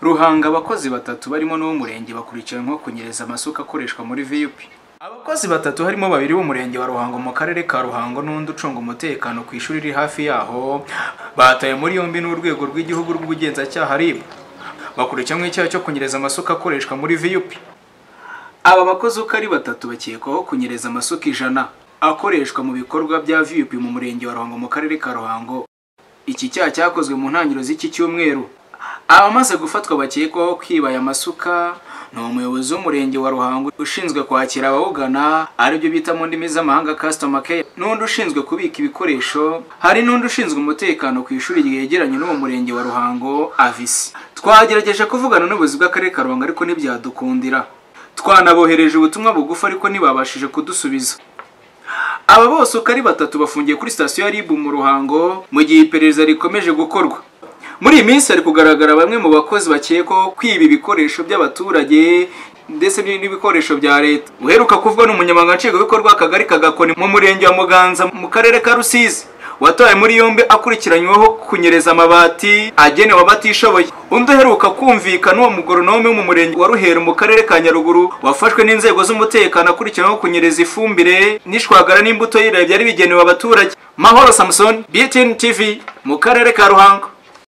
Ruhanga abakozi batatu barimo n'uw'umurenge bakurikiranwe kunyereza amasuka akoreshwa muri VUP. Abakozi batatu harimo babiri b'umurenge wa Ruhango mu karere ka Ruhango n'undi ucunga umutekano ku ishuri riri hafi yaho, batawe muri yombi n'urwego rw'igihugu rw'ubugenzacyaha RIB. Bakurikiranwe icyaha cyo kunyereza amasuka akoreshwa muri VUP. Aba bakozi uko ari batatu bakekwaho kunyereza amasuka ijana akoreshwa mu bikorwa bya VUP mu murenge wa Ruhango mu karere ka Ruhango. Iki cyaha cyakozwe mu ntangiriro z'iki cyumweru. Abamaze gufatwa bakekwaho kwiba aya masuka ni umuyobozi w'umurenge wa Ruhango ushinzwe kwakira abawugana aribyo bita mu ndimi z'amahanga customer care n'undi ushinzwe kubika ibikoresho hari n'undi ushinzwe umutekano ku ishuri ryegeranye n'uwo murenge wa Ruhango Avisi twagerageje kuvugana n'ubuyobozi bw'akarere ka Ruhango ariko ntibyadukundira twanabohereje ubutumwa bugufi ariko ntibabashije kudusubiza aba bose uko ari batatu bafungiye kuri sitasiyo ya RIB mu Ruhango mu gihe iperereza rikomeje gukorwa muri iyi minsi hari kugaragara bamwe mu bakozi bakekwaho kwiba ibikoresho by'abaturage ndetse n'ibikoresho bya leta uheruka kuvuga n'umunyamabanga nshingwabikorwa w'akagari ka Gakoni mu murenge wa Muganza mu karere ka Rusizi watawe muri yombi akurikiranyweho kunyereza amabati agenewe abatishoboye undi uheruka kumvikana uwo mugoronome wo mu murenge wa Ruheru mu karere ka Nyaruguru wafashwe n'inzego z'umutekano akurikiranyweho kunyereza ifumbire n'ishwagara n'imbuto y'ibirayi byari bigenewe abaturage Mahoro Samson BTN TV mu karere ka Ruhango